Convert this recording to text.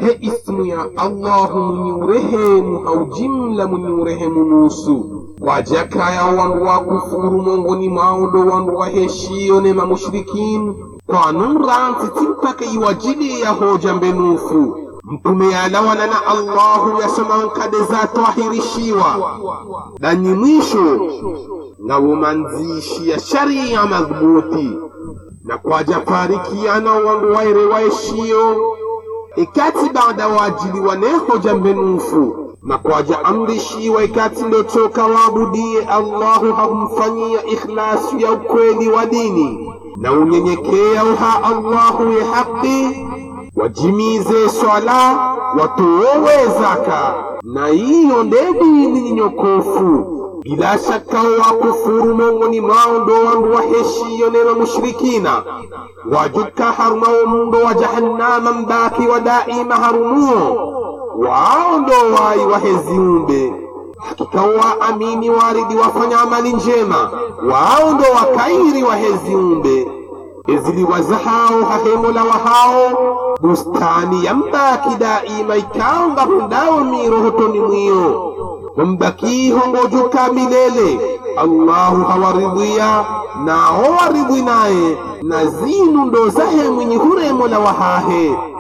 he ismu ya allahu mwenye urehemu au jimla mwenye urehemu nusu wajakaya wandu wa kufuru mongoni mwao ndo wandu waheshiyo nema mushrikin kwanun ransi timpaka iwajili ya hoja mbenufu mtume yalawana na allahu yasemankade za twahirishiwa danyi mwisho ngawo manzishi ya sharia madhubuti na kwaja farikiana wandu waire waeshiyo ikati baada waajiliwa ne hoja mbenufu na kwaja amrishiwa ikati ndotoka waabudie allahu hakumfanyia ikhlasu ya ukweli wa dini na unyenyekea uha allahu ye haki wajimize swala watowe zaka na hiyo nde dini nyinyokofu bila shaka wakufuru mongoni mwao ndo wandu waheshiyo neno mushrikina wajuka harumawo mndo wa jahannama mbaki wa daima harumuo wao ndo wai waheziumbe hakika waamini waridi wafanya amali njema wao ndo wakairi waheziumbe eziliwaza hao hahemola wa hao bustani ya mbaki daima ikaonga hundawo mirohotoni mwiyo wambakiho ngojuka milele allahu hawaridhia nao waridhi naye na zinu ndo zahe mwenye huremola wahahe